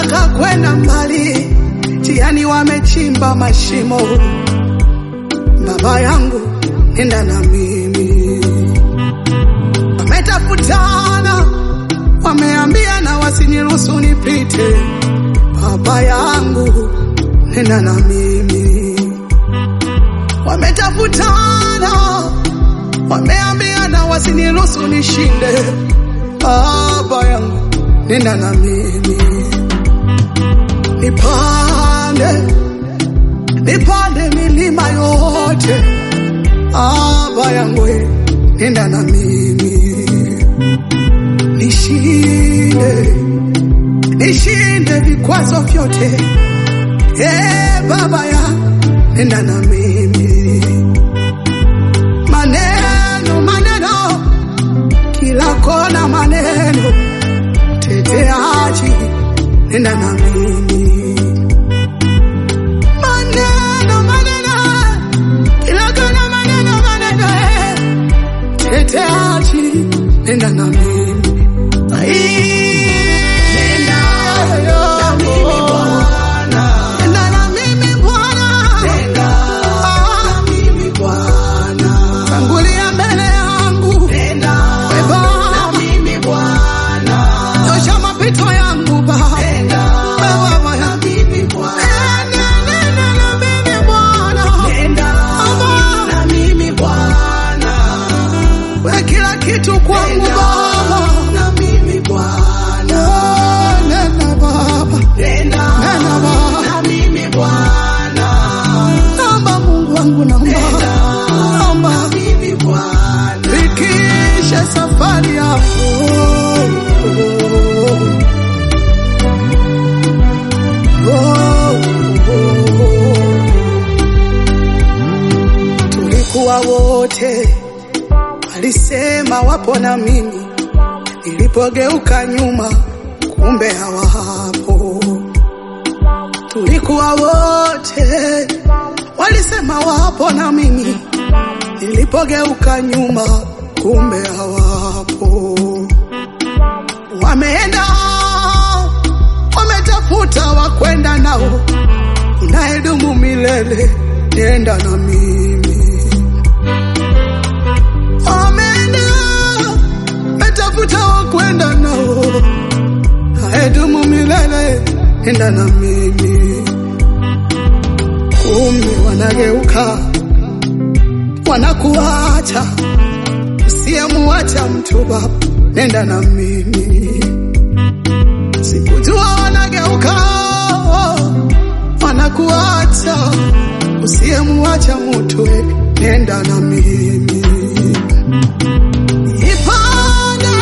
wanataka kwenda mbali, njiani wamechimba mashimo. Baba yangu, nenda na mimi. Wametafutana, wameambiana wasiniruhusu nipite. Baba yangu, nenda na mimi. Wametafutana, wameambiana wasiniruhusu nishinde. Baba yangu, nenda na mimi. Nipande, nipande milima yote. Baba yangu, nenda na mimi. Nishinde, nishinde vikwazo vyote. Eh, Baba ya nenda na mimi. Maneno, maneno, kila kona maneno, teteaji, nenda na mimi. Maneno, maneno, kila kona maneno, maneno, eh, teteaji, nenda na mimi. Ai, nenda na mimi Bwana. Nenda na mimi Bwana. Ah, tangulia mbele yangu. We Baba. Nyosha mapito yangu Baba. We Baba ya- Nenda, nenda na mimi Bwana. Baba. We kila kitu kwangu Baba. Oh, nenda Baba. Nenda Baba. Naomba Mungu wangu naomba. Naomba. Fikisha safari yako. Tulikuwa wote, alisema wapo na mimi. Nilipogeuka nyuma, kumbe hawapo. Tulikuwa wote, walisema wapo na mimi Nilipogeuka nyuma, kumbe hawapo. Wameenda, wametafuta wakwenda nao, unayedumu milele, nenda na mimi. Wameenda, wametafuta wakwenda nao, unayedumu milele, nenda na mimi. Kumbe wanageuka wanakuacha usiyemuacha mtu baba, nenda na mimi. Sikujua wanageuka wanakuacha usiyemuacha mtu, we, nenda na mimi. Ipande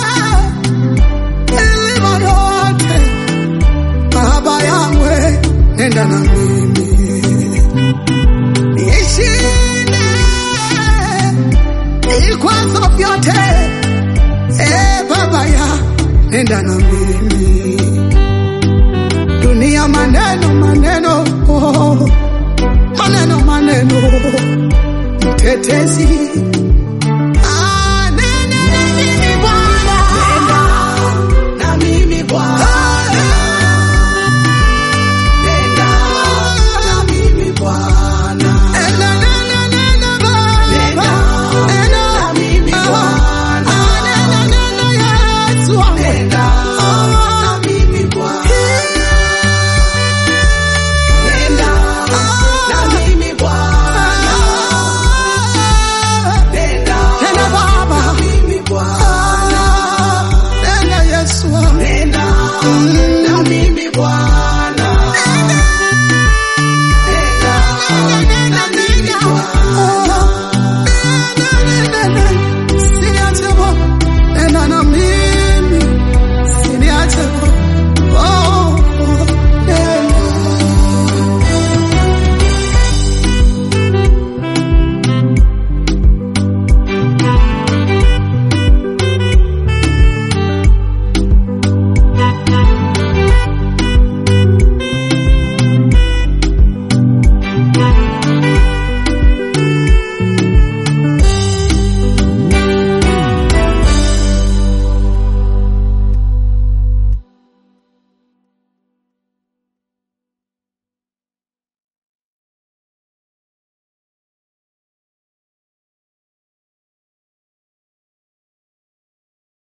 milima yote, baba yangu, we, nenda na mimi nishinde vikwazo vyote. E Baba ya nenda na mimi, dunia maneno maneno, oh, maneno maneno, mtetezi Ah, nenda na mimi Bwana. Nenda, nenda, nenda, Baba. Nenda. Ah, nenda, nenda, Yesu wangu.